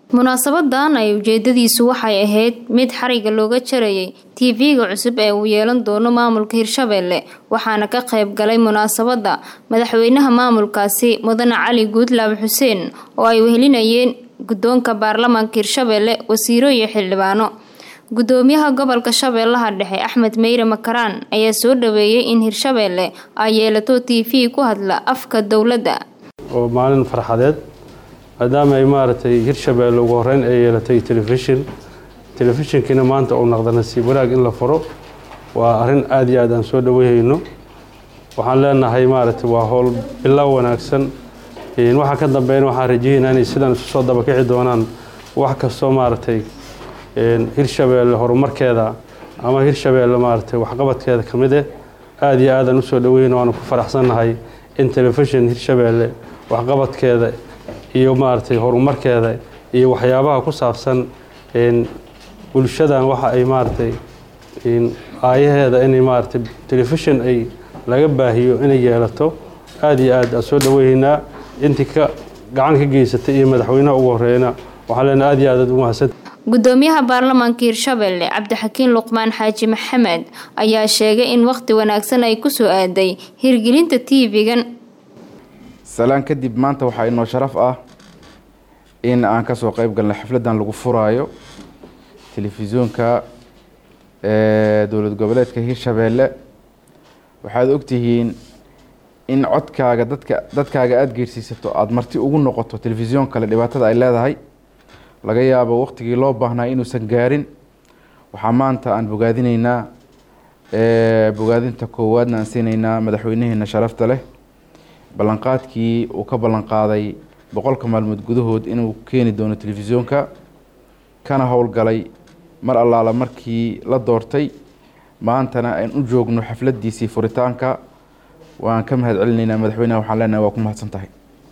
munaasabadan ay ujeedadiisu waxay ahayd mid xariga looga jarayay tv-ga cusub ee uu yeelan doono maamulka hirshabelle waxaana ka qayb galay munaasabada madaxweynaha maamulkaasi mudane cali guudlaab xuseen oo ay wehelinayeen guddoonka baarlamaanka hirshabelle wasiiro iyo xildhibaano gudoomiyaha gobolka shabeellaha dhexe axmed meyre makaraan ayaa soo dhaweeyay in hirshabelle ay yeelato t v ku hadla afka dowladda oo maalin farxadeed maadaama ay maaragtay hirshabelle ugu horeyn ay yeelatay telefishin telefishinkiina maanta uu naqda nasiib wanaag in la furo waa arrin aada iyo aad aan soo dhaweyhayno waxaan leenahay maaragtay waa howl bilow wanaagsan waxaa ka dambeeyna waxaan rajayeynaa inay sidaan isu soo dabakici doonaan wax kastoo maaragtay hirshabelle horumarkeeda ama hirshabelle maaragtay waxqabadkeeda ka mid eh aada iyo aadaan usoo dhaweyna waanu ku faraxsannahay in telefishin hirshabelle waxqabadkeeda iyo maaragtay horumarkeeda iyo waxyaabaha ku saabsan bulshadan waxa ay maaragtay aayaheeda inay maaragtay telefishin ay laga baahiyo inay yeelato aada iyo aad aan soo dhaweynaa intii ka gacan ka geysatay iyo madaxweynaha ugu horeyna waxaa leenahay aada iyo aad aad u mahadsan gudoomiyaha baarlamaanka hirshabelle cabdixakiin luqmaan xaaji maxamed ayaa sheegay in waqti wanaagsan ay kusoo aaday hirgelinta tv-gan salaan kadib maanta waxaa inoo sharaf ah in aan kasoo qeyb galnay xafladan lagu furaayo telefisyoonka dowlad goboleedka hirshabelle waxaad ogtihiin in codkaaga dadka dadkaaga aada geersiisato aada marti ugu noqoto telefisyoon kale dhibaatada ay leedahay laga yaabo waqtigii loo baahnaa inuusan gaarin waxaa maanta aan bogaadinaynaa bogaadinta koowaadna aan siinaynaa madaxweynaheena sharafta leh ballanqaadkii uu ka ballanqaaday boqolka maalmood gudahood inuu keeni doono telefisyoonka kana howlgalay mar allaala markii la doortay maantana aan u joogno xafladiisii furitaanka waan ka mahad celinaynaa madaxweynaha waxaan leenahay waa ku mahadsan tahay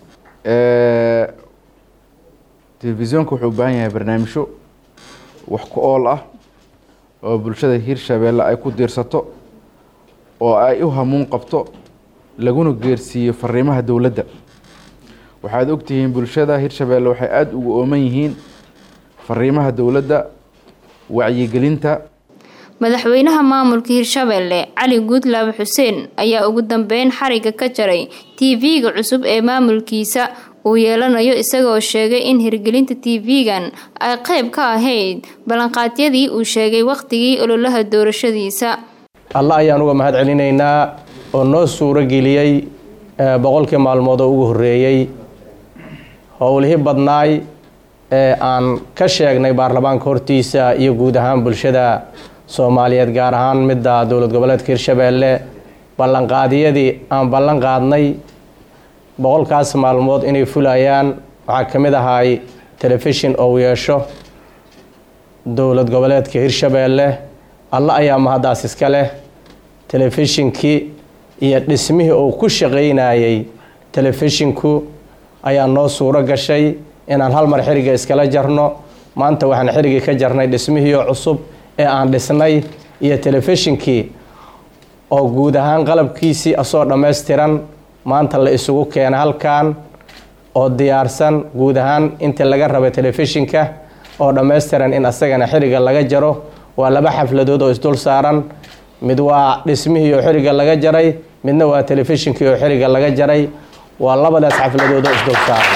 telefisyoonka wuxuu u baahan yahay barnaamijyo wax ku ool ah oo bulshada hirshabelle ay ku diirsato oo ay u hamuun qabto laguna geersiiyo fariimaha dowladda waxaad ogtihiin bulshada hirshabelle waxay aada ugu ooman yihiin fariimaha dowladda wacyigelinta madaxweynaha maamulka hirshabelle cali guudlaab xuseen ayaa ugu dambeyn xariga ka jaray tv-ga cusub ee maamulkiisa uu yeelanayo isagoo sheegay in hirgelinta tv-gan ay qeyb ka ahayd ballanqaadyadii uu sheegay wakhtigii ololaha doorashadiisa alla ayaan uga mahad celinaynaa oo noo suuro geliyey boqolkii maalmood oo ugu horreeyey howlihii badnaay ee aan ka sheegnay baarlamaanka hortiisa iyo guud ahaan bulshada soomaaliyeed gaar ahaan midda dowlad goboleedka hirshabelle ballanqaadyadii aan ballan qaadnay boqolkaas maalmood inay fulayaan waxaa ka mid ahay telefishin ou yeesho dowlad goboleedka hirshabelle alla ayaa mahaddaas iska leh telefishinkii iyo dhismihii uu ku shaqaynayay telefishinku ayaa noo suuro gashay inaan hal mar xiriga iskala jarno maanta waxaan xirigii ka jarnay dhismihiio cusub ee aan dhisnay iyo telefishinkii oo guud ahaan qalabkiisii asoo dhammaystiran maanta la isugu keena halkan oo diyaarsan guud ahaan intii laga rabay telefishinka oo dhammaystiran in asagana xiriga laga jaro waa laba xafladood oo isdul saaran mid waa dhismihii oo xiriga laga jaray midna waa telefishinkii oo xiriga laga jaray waa labadaas xafladood oo isdul saaran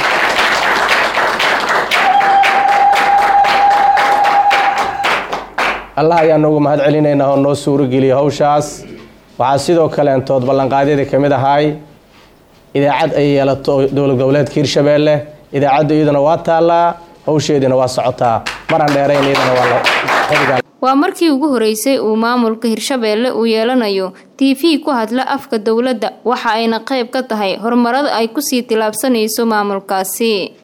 allah ayaa noogu mahad celinaynaa oo noo suuro geliyay hawshaas waxaa sidoo kaleentood ballanqaadyadii ka mid ahay idaacad ay yeelato dowlad goboleedka hirshabelle idaacaddu iyaduna waa taallaa hawsheediina waa socotaa maraan dheerayn iyadana waa waa markii ugu horeysay uu maamulka hirshabelle uu yeelanayo t v ku hadla afka dowladda waxa ayna qayb ka tahay horumarada ay kusii tilaabsanayso maamulkaasi